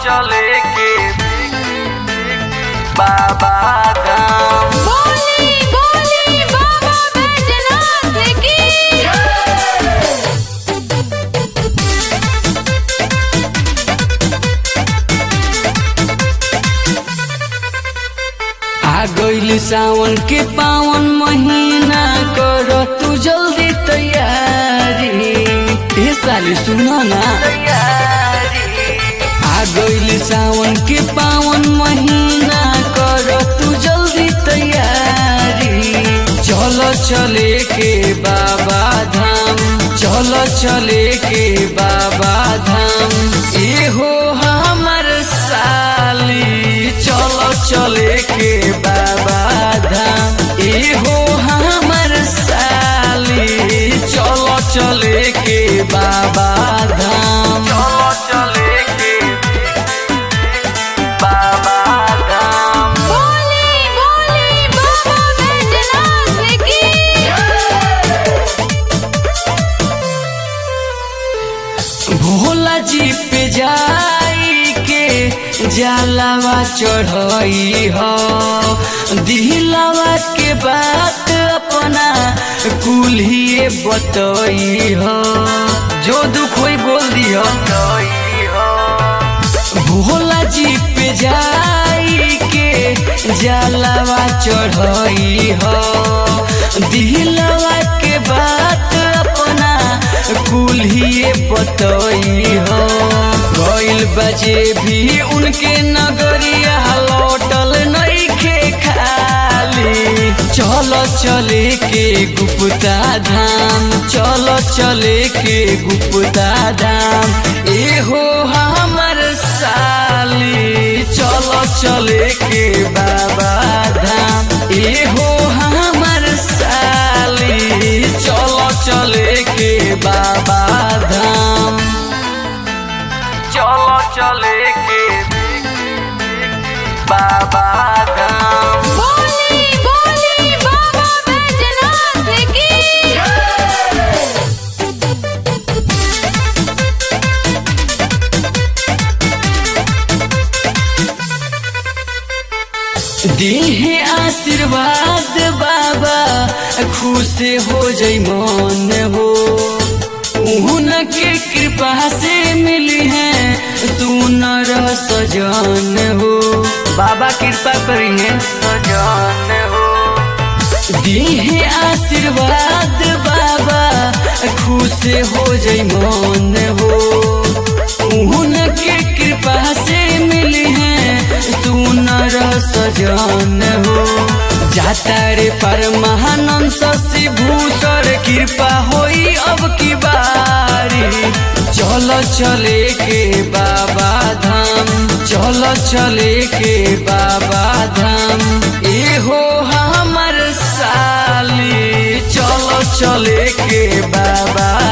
चले के बाबा धाम बोली बोली बाबा बैजनाथ की आ गइल सावन के पावन महीना कर तू जल्दी तैयारी ए साली सुन ना आ गइल सावन के पावन महीना कर तू जल्दी तैयारी चल चले के बाबा धाम चल चले के बाबा धाम ए हो हमर साली चल चले के बाबा धाम ए हो हमर साली चल चले के बाबा धाम चलो चले के बाबा धाम बोली बोली बाबा बैजनाथ की भोला जी पे जाई के जलावा चढ़ई हो दिलावा के बात अपना कुल्हिए बतई हो जो दुख होई बोल दियो जय हो भोला जी पे जाई के जलावा चढ़ई हो दिलवा के बात अपना कुल्हिए बतई हो गइल बजे भी उनके नगरिया लौटल नइखे खाली चलो चले के गुप्ता धाम चलो चले के गुप्ता धाम ए हो हमर साली चलो चले के बाबा धाम ए हो हमर साली चलो चले के बाबा धाम चलो चले के बाबा धाम बोली बोली बाबा बैजनाथ की देहे आशीर्वाद बाबा खुश हो जई मन हो उनके कृपा से मिली है सुनर सजन हो बाबा कृपा करी है सजन हो देहे आशीर्वाद बाबा खुश हो जई मन हो उनके कृपा से मिली है सुनर सजन हो जाता रे पर महानंद शशि भूषण कृपा होई अब की बारी चलो चले के बाबा धाम चलो चले के बाबा धाम ए हो हमर साली चलो चले के बाबा